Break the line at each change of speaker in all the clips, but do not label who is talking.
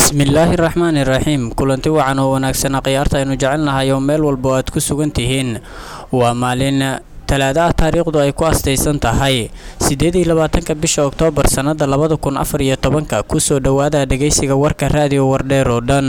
bismillaahi raxmaani raxiim kulanti wacan oo wanaagsan khiyaarta aynu jecelnahay oo meel walba oo aad ku sugan tihiin waa maalin talaada ah taariikhdu ay ku astaysan tahay siddeed iyo labaatanka bisha oktoobar sannada labada kun afar iyo tobanka kusoo dhowaada dhegaysiga warka raadiyo wardheer oo dhan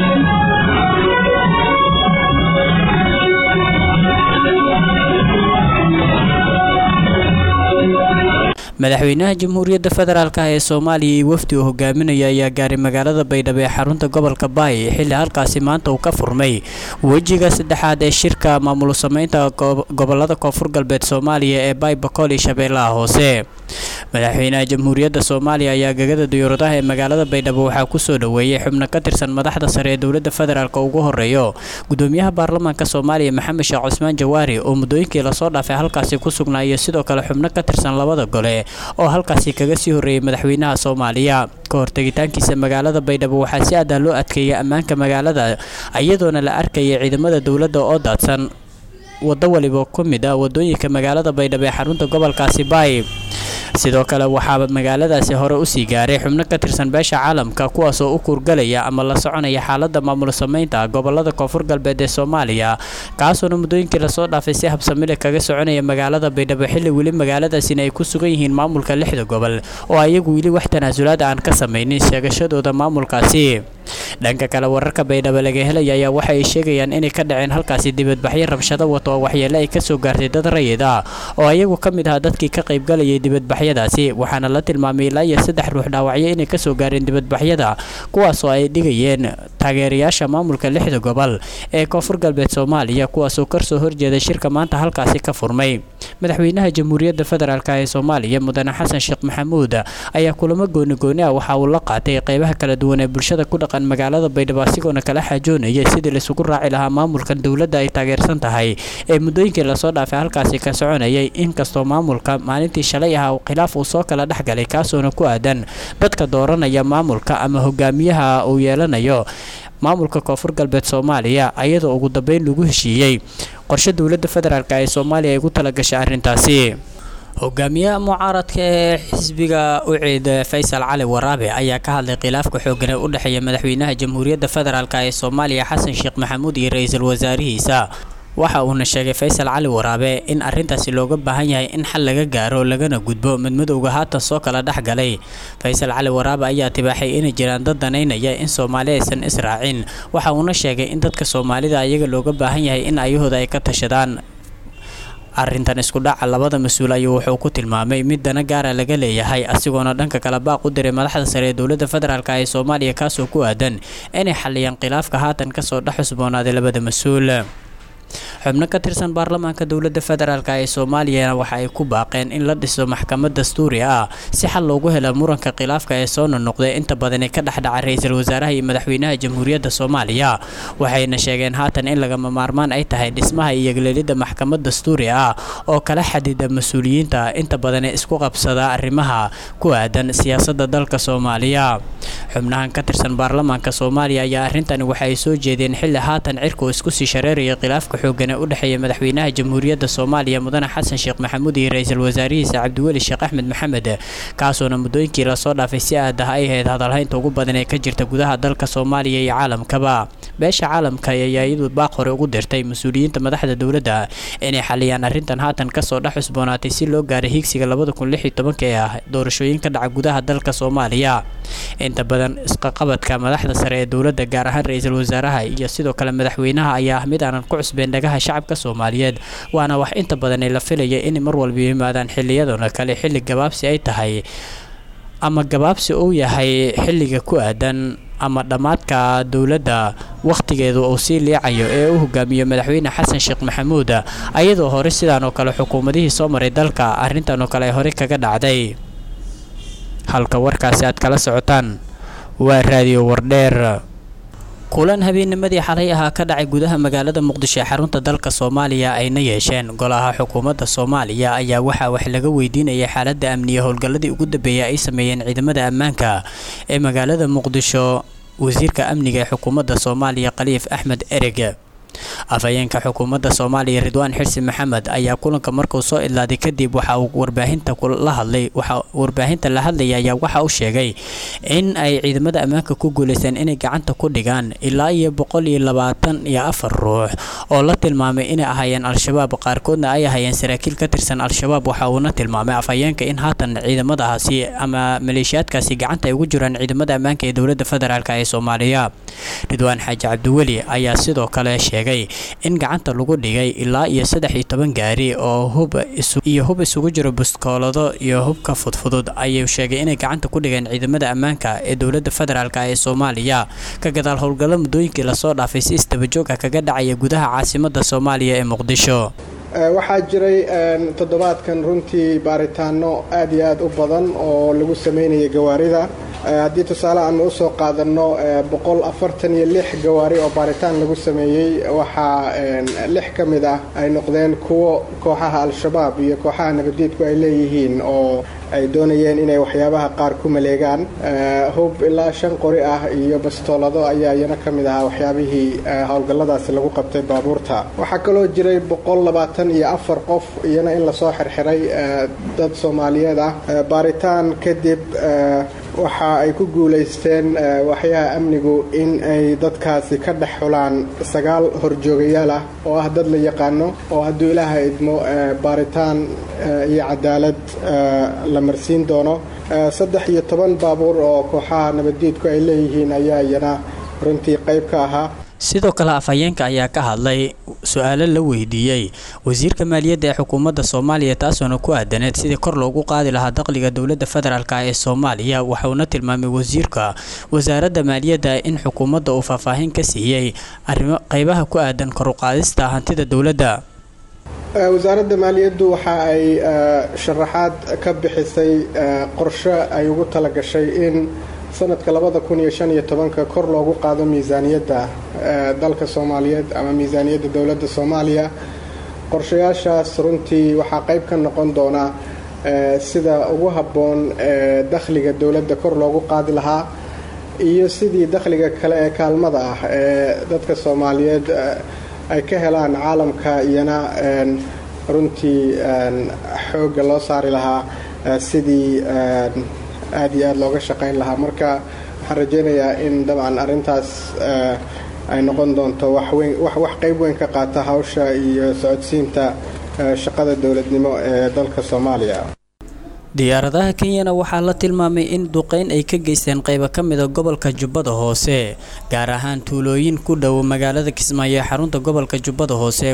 madaxweynaha jamhuuriyadda federaalk ee soomaaliya iyo wafdi uu hogaaminaya ayaa gaaray magaalada baydhabo ee xarunta gobolka baay xilli halkaasi maanta uu ka furmay wejiga saddexaad ee shirka maamul sameynta gobolada koonfur galbeed soomaaliya ee baay bakool iyo shabeellaha hoose madaxweynaha jamhuuriyadda soomaaliya ayaa gegada diyuuradaha ee magaalada baydhabo waxaa kusoo dhoweeyey xubno ka tirsan madaxda sare ee dowladda federaalk ugu horeeyo gudoomiyaha baarlamaanka soomaaliya maxamed sheekh cusmaan jawaari oo muddooyinkii lasoo dhaafay halkaasi ku sugnaa iyo sidoo kale xubno ka tirsan labada gole oo halkaasi kaga sii horreeyey madaxweynaha soomaaliya ka hortegitaankiisa magaalada baydhabo waxaa si adaa loo adkeeyay ammaanka magaalada iyadoona la arkayay ciidamada dowladda oo daadsan waddo waliba ku mid ah wadooyinka magaalada baydhabo ee xarunta gobolkaasi baay sidoo kale waxaa magaaladaasi hore usii gaaray xubno ka tirsan beesha caalamka kuwaas oo u kuurgalaya ama la soconaya xaalada maamul sameynta gobolada koonfur galbeed ee soomaaliya kaasoona muddooyinkii lasoo dhaafay si habsamile kaga soconaya magaalada baydhabo xilli weli magaaladaasina ay ku sugan yihiin maamulka lixda gobol oo ayagu weli wax tanaasulaad aan ka samaynin sheegashadooda maamulkaasi dhanka kale wararka baydhabo laga helaya ayaa waxa ay sheegayaan inay ka dhaceen halkaasi dibadbaxyo rabshado wato oo waxyeele ay kasoo gaartay dad rayid ah oo ayagu ka mid ahaa dadkii ka qaybgalayay dibadbaxyadaasi waxaana la tilmaamay ilaa iyo saddex ruux dhaawacyo inay kasoo gaareen dibadbaxyada kuwaasoo ay dhigayeen taageerayaasha maamulka lixda gobol ee koonfur galbeed soomaaliya kuwaasoo karsoo horjeeday shirka maanta halkaasi ka furmay madaxweynaha jamhuuriyadda federaalk ee soomaaliya mudane xasan sheekh maxamuud ayaa kulamo goonigooni ah waxa uu la qaatay qeybaha kala duwan ee bulshada ku dhaqan magaalada baydhabo asigoona kala xaajoonaya sidii laisugu raaci lahaa maamulkan dowladda ay taageersan tahay ee muddooyinkii lasoo dhaafay halkaasi ka soconayay inkastoo maamulka maalintii shalay ah khilaaf uu soo kala dhexgalay kaasoona ku aadan dadka dooranaya maamulka ama hogaamiyaha uu yeelanayo maamulka koonfur galbeed soomaaliya ayadoo ugu dambeyn lagu heshiiyey qorshe dowladda federaalk ee soomaaliya ay ugu talagashay arrintaasi hogaamiyaha mucaaradka ee xisbiga uciid faysal cali waraabe ayaa ka hadlay khilaafka xoogan ee u dhexeeya madaxweynaha jamhuuriyadda federaalk ee soomaaliya xasan sheekh maxamuud iyo ra-iisul wasaarihiisa waxa uuna sheegay faysal cali waraabe in arrintaasi looga baahan yahay in xal laga gaaro lagana gudbo midmadowga haatan soo kala dhex galay faysal cali waraabe ayaa tibaaxay inay jiraan dad danaynaya in soomaali aysan israacin waxa uuna sheegay in dadka soomaalida ayaga looga baahan yahay in ayahooda ay ka tashadaan arrintan isku dhaca labada mas-uul ayuu wuxuu ku tilmaamay mid dana gaara laga leeyahay asigoona dhanka kale baaq u diray madaxda sare ee dowladda federaalk ee soomaaliya kaasoo ku aadan inay xaliyaan khilaafka haatan kasoo dhex cusboonaaday labada mas-uul xubno ka tirsan baarlamaanka dowladda federaalk ee soomaaliyana waxa ay ku baaqeen in la dhiso maxkamad dastuuri ah si xal loogu helo muranka khilaafka ee soo nonoqday inta badan ee ka dhexdhaca ra-iisul wasaaraha iyo madaxweynaha jamhuuriyadda soomaaliya waxayna sheegeen haatan in lagama maarmaan ay tahay dhismaha iyo gleelidda maxkamad dastuuri ah oo kala xadida mas-uuliyiinta inta badan ee isku qabsada arrimaha ku aadan siyaasadda dalka soomaaliya xubnahan ka tirsan baarlamaanka soomaaliya ayaa arrintani waxa ay soo jeedeen xilli haatan cirku isku sii shareeraya khilaafka xoogan ee u dhexeeya madaxweynaha jamhuuriyadda soomaaliya mudane xasan sheekh maxamuud iyo ra-iisul wasaarihiisa cabdiweli sheekh axmed maxamed kaasoona muddooyinkii lasoo dhaafay si aadaha ay ahayd hadalhaynta ugu badan ee ka jirta gudaha dalka soomaaliya iyo caalamkaba beesha caalamka ayaa iyadu baaq hore ugu dirtay mas-uuliyiinta madaxda dowladda inay xaliyaan arrintan haatan kasoo dhex cusboonaatay si loo gaaray higsiga labada kun lix iyo tobanka ee ah doorashooyin ka dhaca gudaha dalka soomaaliya inta badan isqaqabadka madaxda sare ee dowladda gaar ahaan ra-iisul wasaaraha iyo sidoo kale madaxweynaha ayaa ah mid aanan ku cusbeen dhagaha shacabka soomaaliyeed waana wax inta badan ee la filaya inay mar walba yimaadaan xiliyadana kale xilli gabaabsi ay tahay ama gabaabsi uu yahay xilliga ku aadan ama dhammaadka dowladda wakhtigeedu uu sii liicayo ee u hogaamiyo madaxweyne xasan sheekh maxamuud ayadoo hore sidaan oo kale xukuumadihii soo maray dalka arrintan oo kale ay hore kaga dhacday halka warkaasi aad kala socotaan waa raadiyo wardheer kulan habeennimadii xalay ahaa ka dhacay gudaha magaalada muqdisho ee xarunta dalka soomaaliya ayna yeesheen golaha xukuumadda soomaaliya ayaa waxaa wax laga weydiinayay xaaladda amniya howlgalladii ugu dambeeyay ay sameeyeen ciidamada ammaanka ee magaalada muqdisho wasiirka amniga ee xukuumadda soomaaliya khaliif axmed ereg afhayeenka xukuumadda soomaaliya ridwaan xirsi maxamed ayaa kulanka markuu soo idlaaday kadib waxa uu warbaahinta la hadlay waxa warbaahinta la hadlaya ayaa waxa uu sheegay in ay ciidamada ammaanka ku guuleysteen inay gacanta ku dhigaan ilaa iyo boqol iyo labaatan iyo afar ruux oo la tilmaamay inay ahaayeen al-shabaab qaarkoodna ay ahaayeen saraakiil ka tirsan al-shabaab waxa uuna tilmaamay afhayeenka in haatan ciidamadaasi ama maleeshiyaadkaasi gacanta ay ugu jiraan ciidamada ammaanka ee dowladda federaalk ee soomaaliya ridwaan xaaji cabdiweli ayaa sidoo kale sheegay in gacanta lagu dhigay ilaa iyo saddex iyo toban gaari oo hub iyo hub isugu jiro buskoolado iyo hubka fudfudud ayuu sheegay inay gacanta ku dhigeen ciidamada ammaanka ee dowladda federaalk ee soomaaliya ka gadaal howlgallo muddooyinkii lasoo dhaafay si istabajooga kaga dhacaya gudaha caasimada soomaaliya ee muqdisho
waxaa jiray toddobaadkan runtii baaritaano aad iyo aad u badan oo lagu sameynaya gawaarida haddii tusaale aan usoo qaadanno boqol afartan iyo lix gawaari oo baaritaan lagu sameeyey waxaa lix ka mid ah ay noqdeen kuwo kooxaha al-shabaab iyo kooxaha nabadiidku ay leeyihiin oo ay doonayeen inay waxyaabaha qaar ku maleegaan hub ilaa shan qori ah iyo bastoolado ayaa iyana ka mid ahaa waxyaabihii howlgalladaasi lagu qabtay baabuurta waxaa kaloo jiray boqol labaatan iyo afar qof iyana in lasoo xirxiray dad soomaaliyeed ah baaritaan kadib waxa ay ku guulaysteen waxyaha amnigu in ay dadkaasi ka dhex xulaan sagaal horjoogayaal ah oo ah dad la yaqaano oo hadduu ilaaha idmo baaritaan iyo cadaalad la marsiin doono saddex iyo toban baabuur oo kooxaha nabaddiidku ay leeyihiin ayaa iyana runtii qayb ka ahaa
sidoo kale afhayeenka ayaa ka hadlay su-aalo la weydiiyey wasiirka maaliyadda ee xukuumadda soomaaliya taasoona ku aadaneed sidii kor loogu qaadi lahaa dakhliga dowladda federaalk ee soomaaliya waxauna tilmaamay wasiirka wasaaradda maaliyadda in xukuumadda uu faahfaahin ka siiyey arrimo qeybaha ku aadan kor uqaadista hantida dowladda
wasaaradda maaliyaddu waxa ay sharaxaad ka bixisay qorshe ay ugu talagashay in sanadka labada kun iyo shan iyo tobanka kor loogu qaado miisaaniyadda dalka soomaaliyeed ama miisaaniyadda dowladda soomaaliya qorshayaashaas runtii waxaa qayb ka noqon doona sida ugu habboon dakhliga dowladda kor loogu qaadi lahaa iyo sidii dakhliga kale ee kaalmada ah ee dadka soomaaliyeed ay ka helaan caalamka iyana runtii xoogga loo saari lahaa sidii aad iyo aad looga shaqayn lahaa marka waxaan rajaynayaa in dabcan arrintaas ay noqon doonto wax qayb weyn ka qaata hawsha iyo socodsiinta shaqada dowladnimo ee dalka soomaaliya
diyaaradaha kenyana waxaa la tilmaamay in duqeyn ay ka geysteen qaybo ka mida gobolka jubbada hoose gaar ahaan tuulooyin ku dhow magaalada kismaayo ee xarunta gobolka jubbada hoose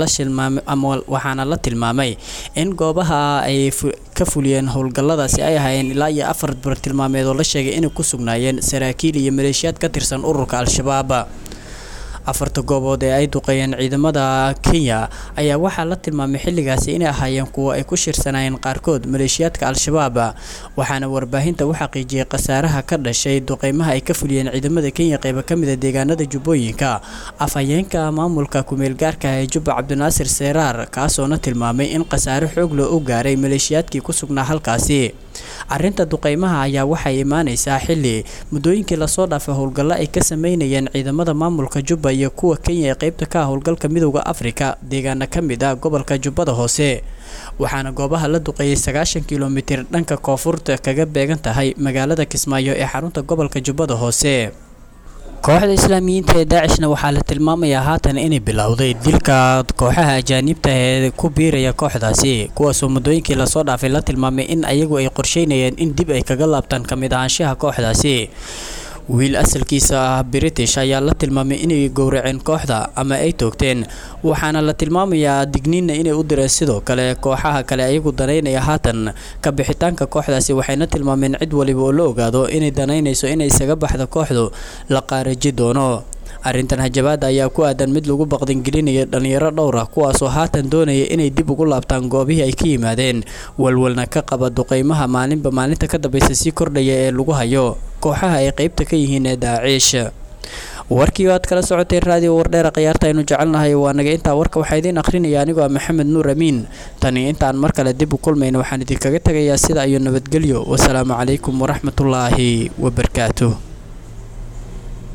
waxaana la tilmaamay in goobaha ay ka fuliyeen howlgalladaasi ay ahaayeen ilaa iyo afar bartilmaameed oo la sheegay inay ku sugnaayeen saraakiil iyo maleeshiyaad ka tirsan ururka al-shabaab afarta goobood ee ay duqeeyeen ciidamada kenya ayaa waxaa la tilmaamay xilligaasi inay ahaayeen kuwo ay ku shirsanaayeen qaarkood maleeshiyaadka al-shabaab waxaana warbaahinta u xaqiijiyey khasaaraha ka dhashay duqeymaha ay ka fuliyeen ciidamada kenya qeybo ka mida deegaanada jubbooyinka afhayeenka maamulka ku-meelgaarka ee jubba cabdinaasir seeraar kaasoona tilmaamay in khasaare xoog loo u gaaray maleeshiyaadkii ku sugnaa halkaasi arrinta duqeymaha ayaa waxay imaaneysaa xilli muddooyinkii lasoo dhaafay howlgallo ay ka sameynayeen ciidamada maamulka jubba iyo kuwa kenya ee qeybta ka ah howlgalka midowda afrika deegaana ka mid ah gobolka jubbada hoose waxaana goobaha la duqeeyey sagaashan kilomitir dhanka koonfurta kaga beegan tahay magaalada kismaayo ee xarunta gobolka jubbada hoose kooxda islaamiyiinta ee daacishna waxaa la tilmaamayaa haatan inay bilowday dilka kooxaha ajaanibta ee ku biiraya kooxdaasi kuwaasoo muddooyinkii lasoo dhaafay la tilmaamay in ayagu ay qorsheynayeen in dib ay kaga laabtaan ka mid ahaanshaha kooxdaasi wiil asalkiisa ah british ayaa la tilmaamay inay gowraceen kooxda ama ay toogteen waxaana la tilmaamayaa digniinna inay u direen sidoo kale kooxaha kale ayagu danaynaya haatan ka bixitaanka kooxdaasi waxayna tilmaameen cid waliba oo la ogaado inay danaynayso inay isaga baxda kooxdu la qaaraji doono arrintan hajabaada ayaa ku aadan mid lagu baqdingelinayo dhallinyaro dhowr ah kuwaasoo haatan doonaya inay dib ugu laabtaan goobihii ay ka yimaadeen walwalna ka qaba duqeymaha maalinba maalinta ka dambaysa sii kordhaya ee lagu hayo kooxaha ay qeybta ka yihiin ee daaciish warkii aad kala socoteen raadiyo wardheera khiyaarta aynu jecelnahay waa naga intaa warka waxaa idiin akhrinaya anigoo ah maxamed nuur amiin tani intaan mar kale dib u kulmayna waxaan idinkaga tegayaa sida iyo nabadgelyo wasalaamu calaykum waraxmatullaahi wabarakaatuh